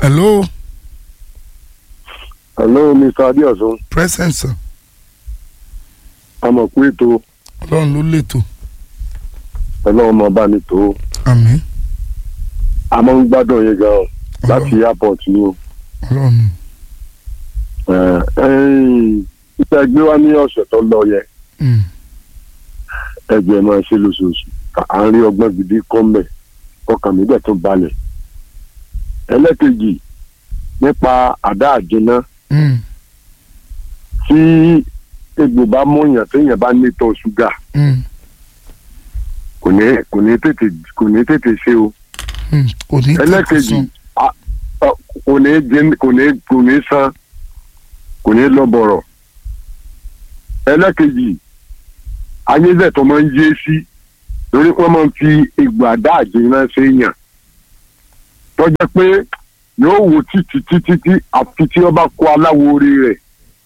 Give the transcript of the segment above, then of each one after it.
hello hello mr adéọ̀sùn present sir amọ̀kú ètò ọlọ́run ló lètò ọlọ́run máa bá ní tó àmín a máa ń gbádùn yín gan láti airport ni o ọlọ́run iṣẹ́ gbé wá ní ọ̀sẹ̀ tó lọ yẹ Mm. ẹgbẹ́ máa ṣe lóṣooṣù à ń rí ọgbọ́n gidi kọ́ mẹ́ ọkàn mi dẹ̀ tó balẹ̀ ẹlẹ́kejì nípa àdá àjẹná Mm. tí egbò bá múyàn téèyàn bá ní tọ́ ṣúgà Mm. kò ní kò ní tètè kò ní tètè ṣe o Mm. kò ní ẹlẹ́kejì tẹ̀sán. a- ọ- kò ní jẹ kò ní kò ní san kò ní lọ bọ̀rọ̀ ẹlẹ́kejì ayézẹ̀ tó máa ń yé sí lórí wọ́n máa ń fi egbò àdá àjẹná ṣe yàn tọ́jẹ́ pé yóò wò títí títí tí àfi tí wọ́n bá kó aláwo orí rẹ̀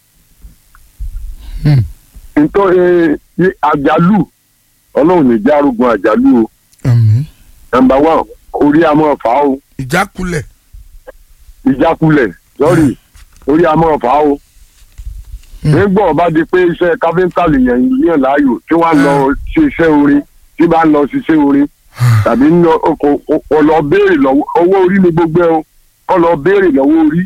Mm. nítorí àjálù ọlọ́run ní járugun àjálù o àmín nàmbà wán orí àmọ́ fà á o ìjákulẹ̀ ìjákulẹ̀ sọ́rí orí àmọ́ fà á o Mm. nígbà ọba di pé iṣẹ́ káfíńtà lèèyàn yàn láàyò tí wọ́n á lọ ṣe iṣẹ́ orin tí bá ń lọ ṣiṣẹ́ orin tàbí ń lọ kò kò- kò lọ béèrè lọ́wọ́ owó orí ni gbogbo ẹ o kò lọ béèrè lọ́wọ́ orí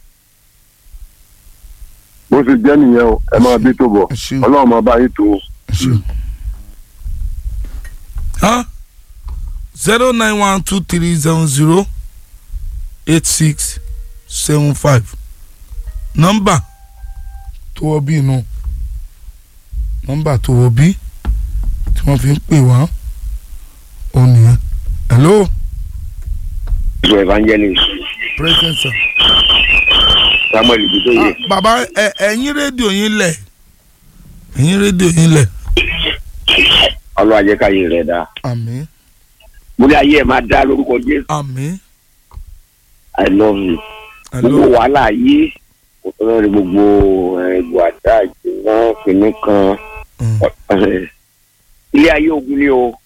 bó ṣe jẹ́ nìyẹn o ẹ máa bí tó bọ̀ ẹ ṣeun ọlọ́run máa bá yín tó o. ẹ ṣeun. Huh? zero nine one two three seven zero eight six seven five nọ́mbà tó wọ bí inú nọ́mbà tó wọ bí tí wọ́n fi ń pè wá ó nìyẹn hello ìṣó evangelist president sir. samuel ibitoye Ah, bàbá ẹ ẹ̀yin rédíò yín lẹ̀ ẹ̀yin rédíò yín lẹ̀ ọlọ́wà jẹ́ káyé rẹ̀ dáa àmín mo ní ayé ẹ̀ máa dá lórúkọ jésù àmín i love you gbogbo hello wàhálà ayé òtún ní gbogbo ẹgbò àdá ìjìnà kìnnì kan Mm. ilé ayé ogun ni o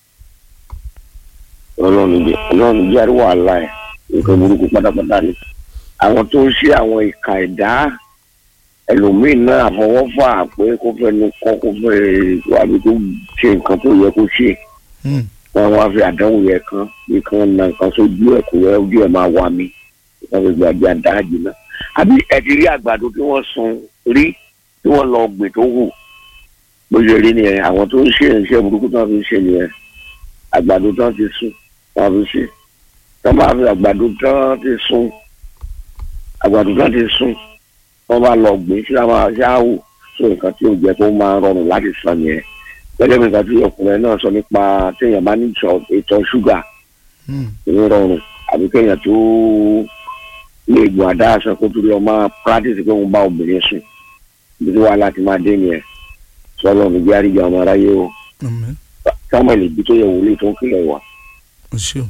ọlọ́run jẹ́ ọlọ́run jẹ́ àríwá wàhálà ẹ̀ nǹkan burúkú pátápátá ni àwọn tó ń ṣe àwọn ìka ẹ̀dá ẹlòmíín náà àfọwọ́fà pé kó fẹnu kọ́ kó fẹ́ wàbí tó ṣe nǹkan tó yẹ kó ṣe Mm. wọn wá fi àdánwò yẹn kan bí kan na nǹkan sójú ẹ kò yẹ ojú ẹ máa wà mí wọn fi gbàgbé àdáàjì náà àbí ẹ ti rí àgbàdo tí wọn sun rí tí wọn lọ gbìn tó hù bó ṣe rí nìyẹn àwọn tó ń ṣe iṣẹ́ burúkú tó ń fi ṣe nìyẹn àgbàdo tó ń ti sùn tó ń fi ṣe tó máa fi àgbàdo tó ń ti sùn àgbàdo tó ń ti sùn wọn bá lọ gbìn sí àwọn aṣááwò tó nǹkan tí ò jẹ kó máa rọrùn láti sàn yẹn gẹ́gẹ́ bí nǹkan tí ọkùnrin náà sọ nípa téèyàn bá ní ìtọ̀ ìtọ̀ ṣúgà Mm. ìní rọrùn àbí kéèyàn tó lè gbọ́ àdá aṣọ kó tó lọ máa practice pé òun bá obìnrin sùn ibi tí wàhálà ti máa dé nìyẹn sọlọ ní járí ìjà ọmọ aráyé o àmín samuel ibi tó yẹ wòlíì tó ń kílẹ̀ wá ẹ ṣeun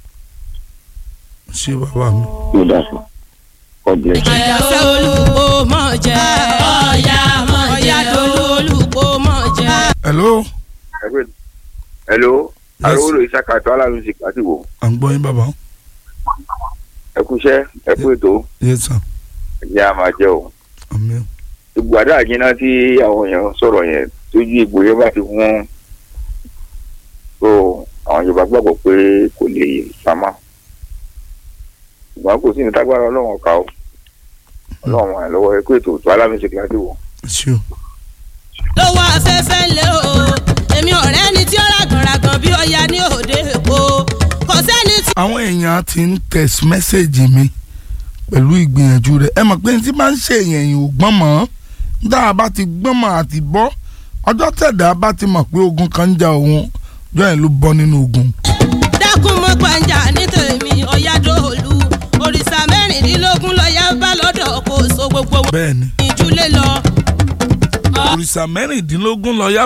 ẹ ṣe bàbá mi. ló dà fún god bless you. àyàfẹ́ olùkó mọ̀ jẹ́ ọ̀yà mọ̀ jẹ́ dolú olùkó mọ̀ jẹ́. hello hello Yes. arówólò ìsaka tó aláàánú ti pàtì wò à ń gbọ́ yín bàbá ẹ kú iṣẹ́ ẹ kú ètò yes sir ẹ̀yìn a máa jẹ́ o àmín gbogbo àdá àjínà tí àwọn èèyàn sọ̀rọ̀ yẹn tójú ìgbò yẹn bá ti wọ́n so àwọn yorùbá gbàgbọ́ pé kò lè pamọ́ ṣùgbọ́n kò sí ní tágbára ọlọ́run ọ̀ka o ọlọ́run ẹ̀ lọ́wọ́ ẹ kú ètò tó aláàánú ti pàtì wò. ẹ ṣeun lọ́wọ́ afẹ́fẹ́ lé o èmi ọ̀rẹ́ ni tí ó ràgànràgàn bí ọya ní òde èkó kò sẹ́ni tí. àwọn èèyàn ti ń text message mi pẹ̀lú ìgbìyànjú rẹ̀ ẹ mọ̀ pé ní tí bá ń ṣe èèyàn yìí ò gbọ́n mọ́ dá a bá ti gbọ́n mọ́ àti bọ́ ọjọ́ tẹ̀dá bá ti mọ̀ pé ogun kan ń ja òun ọjọ́ yẹn ló bọ́ nínú ogun. dákun mọ́ gbàǹjà ní tèmi ọ̀yádọ́ọ̀lù òrìṣà mẹ́rìndínlógún lọ́yà bá lọ́dọ̀ kò so gbogbo wọn bẹ́ẹ̀ ni ìjúlé lọ. òrìṣà mẹ́rìndínlógún lọ yá